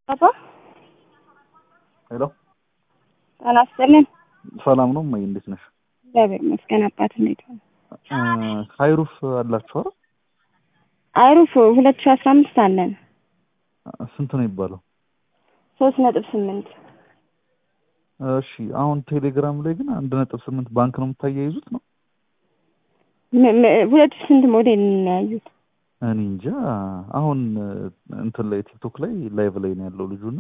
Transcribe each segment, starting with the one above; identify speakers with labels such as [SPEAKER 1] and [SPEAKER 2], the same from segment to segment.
[SPEAKER 1] አባ
[SPEAKER 2] ሄሎ
[SPEAKER 1] ጤና ይስጥልን።
[SPEAKER 2] ሰላም ነው እማዬ፣ እንዴት ነሽ?
[SPEAKER 1] እግዚአብሔር ይመስገን። አባት እንዴት ነው?
[SPEAKER 2] ሀይሩፍ አላችሁ አይደል?
[SPEAKER 1] አይሩፍ ሁለት ሺህ አስራ አምስት አለን
[SPEAKER 2] ስንት ነው የሚባለው?
[SPEAKER 1] ሶስት ነጥብ ስምንት
[SPEAKER 2] እሺ አሁን ቴሌግራም ላይ ግን አንድ ነጥብ ስምንት ባንክ ነው የምታያይዙት ነው?
[SPEAKER 1] ም- ም- ሁለት ሺህ ስንት ሞዴል እንያዩት?
[SPEAKER 2] እኔ እንጃ። አሁን እንትን ላይ ቲክቶክ ላይ ላይቭ ላይ ነው ያለው ልጁና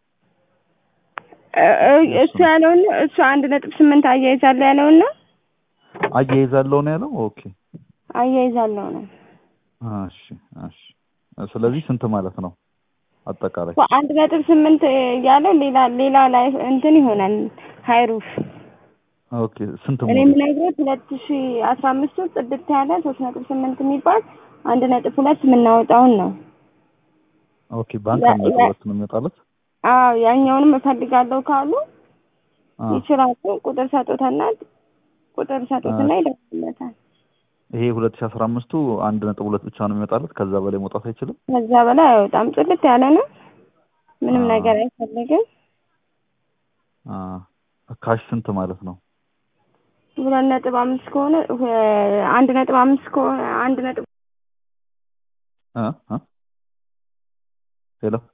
[SPEAKER 1] እ- እ- እሱ ያለውን እሱ አንድ ነጥብ ስምንት አያይዛለሁ ያለውን ነው
[SPEAKER 2] አያይዛለሁ ነው ያለው። ኦኬ
[SPEAKER 1] አያይዛለሁ ነው
[SPEAKER 2] እሺ እሺ። ስለዚህ ስንት ማለት ነው አጠቃላይ?
[SPEAKER 1] አንድ ነጥብ ስምንት ያለው ሌላ ሌላ ላይ እንትን ይሆናል ሀይሩፍ
[SPEAKER 2] ኦኬ ስንት
[SPEAKER 1] እኔ
[SPEAKER 2] ሞዴል?
[SPEAKER 1] የምነግርህ ሁለት ሺ አስራ አምስቱ ጽድት ያለ ሶስት ነጥብ ስምንት የሚባል አንድ ነጥብ ሁለት የምናወጣውን ነው።
[SPEAKER 2] ኦኬ ባንክ
[SPEAKER 1] ያ-
[SPEAKER 2] አንድ ነጥብ
[SPEAKER 1] ያ-
[SPEAKER 2] ሁለት ነው የሚወጣለት።
[SPEAKER 1] አዎ ያኛውንም እፈልጋለሁ ካሉ
[SPEAKER 2] አ
[SPEAKER 1] ይችላሉ። ቁጥር ሰጡትና ቁጥር ሰጡትና ይደውልለታል።
[SPEAKER 2] ይሄ ሁለት ሺህ አስራ አምስቱ አንድ ነጥብ ሁለት ብቻ ነው የሚወጣለት። ከዛ በላይ መውጣት አይችልም።
[SPEAKER 1] ከዛ በላይ አይወጣም። ጽድት ያለ ነው። ምንም
[SPEAKER 2] አ
[SPEAKER 1] ነገር አይፈልግም።
[SPEAKER 2] አ ካሽ ስንት ማለት ነው?
[SPEAKER 1] ሁለት ነጥብ አምስት ከሆነ ሁ- አንድ ነጥብ አምስት ከሆነ አንድ ነጥብ
[SPEAKER 2] አ አ ሄሎ